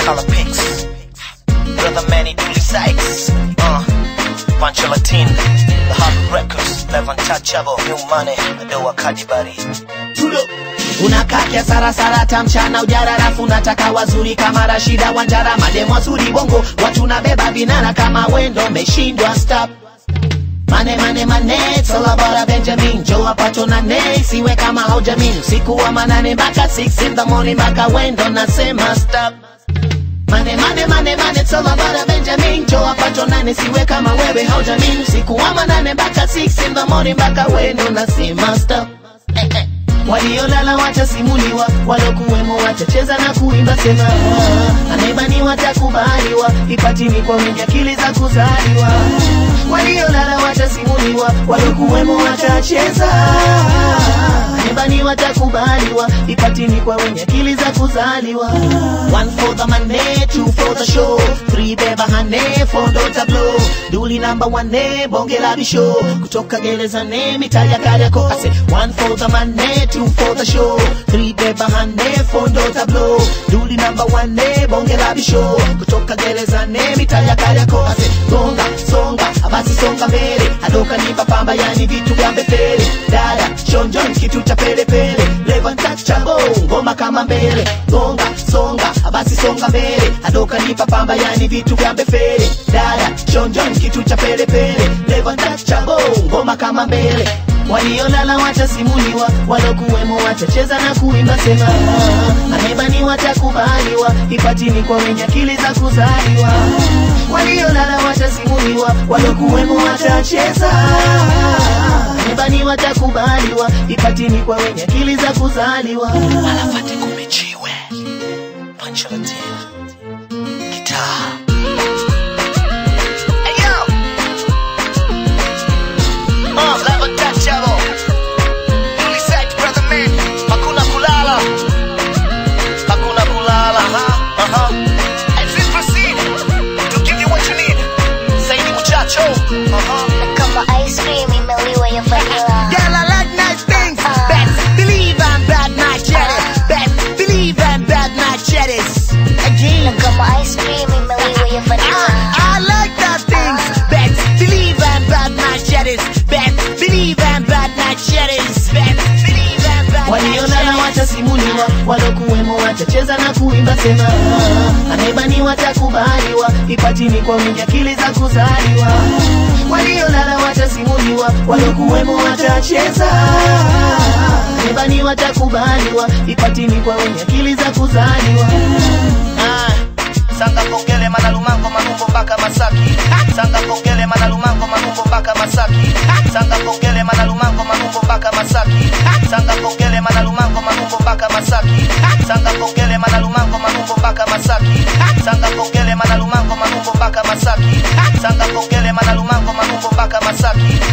color pics. Brother Manny Dooley Sykes. Uh, Pancho Latin. The Hard Records. Live Untouchable. New Money. Adoa Kadibari. Tudo. unakaa kiasarasara tamchana ujara rafu unataka wazuri kama rashida wanjara mademu wazuri bongo watu nabeba vinara kama wendo meshindwa stop Mane mane mane, it's all about a Benjamin Joe apacho na ne, siwe kama haujamin Usiku wa manane mpaka 6 in the morning mpaka wendo nasema stop Mane mane mane mane, it's all about a Benjamin Joe apacho nane, siwe kama wewe haujamin Usiku wa manane mpaka 6 in the morning mpaka wendo nasema stop eh, eh. Waliolala watasimuliwa, walokuwemo watacheza na kuimba sema ah, anayebaniwa watakubaliwa, ipatini kwa wenye akili za kuzaliwa. Waliolala watasimuliwa, walokuwemo watacheza anayebaniwa watakubaliwa, ipatini kwa wenye akili za kuzaliwa. One for the money, two for the show, three beba hane, four dota blow, duli number one ne, bonge la bisho, kutoka gereza ne, mitaa ya Kariakoo. I say one for the money, two for the show, three beba hane, four dota blow, duli number one ne, bonge la bisho, kutoka gereza ne, mitaa ya Kariakoo. I say gonga, songa, basi songa mbele, adoka nipa pamba, yani vitu vya mbele, dada, shonjon, kitu cha pele pele, leva touchable, ngoma kama mbele, gonga, songa, basi songa mbele, adoka nipa pamba, yani vitu vya mbele, dada, shonjon, kitu cha pele pele, leva touchable, ngoma kama mbele waliolala watasimuliwa, walokuwemo watacheza na kuimba sema, ah, anayebani watakubaliwa, ipatini kwa wenye akili za kuzaliwa. Waliolala watasimuliwa, walokuwemo watacheza, anayebani watakubaliwa, ipatini kwa wenye akili za kuzaliwa. Alafate kumechiwe. Pancho Latin. Guitar. Hey yo! Uh, Live Untouchable. Dooley Sykes, Brother Man. Hakuna kulala. Hakuna kulala. Uh-huh. Uh-huh. And please proceed to give you what you need. Saidi muchacho. Uh-huh. kama ice cream imeliwa ya vanilla Girl, I like nice things. Best believe I'm bad, my jetties. Best believe I'm bad, my jetties. Again. kama ice cream imeliwa ya vanilla I, I like that things. Best believe I'm bad, my jetties. Best believe I'm bad, my jetties. Best believe I'm bad, my waliolala watasimuliwa, walokuwemo watacheza na kuimba sema, ah, anayebani watakubaliwa, ipatini kwa wenye akili za kuzaliwa. Waliolala watasimuliwa, walokuwemo watacheza, anayebani watakubaliwa, ipatini kwa wenye akili za kuzaliwa. Ah, Sanga kongele manalumango manumbo mpaka Masaki. Sanga kongele manalumango manumbo mpaka Masaki. Sanga kongele manalumango manumbo mpaka Masaki. Sanga kongele manalumango manumbo mpaka Masaki. Sanga kongele manalumango manumbo mpaka Masaki. Sanga kongele manalumango manumbo mpaka Masaki. Sanga kongele manalumango manumbo mpaka Masaki.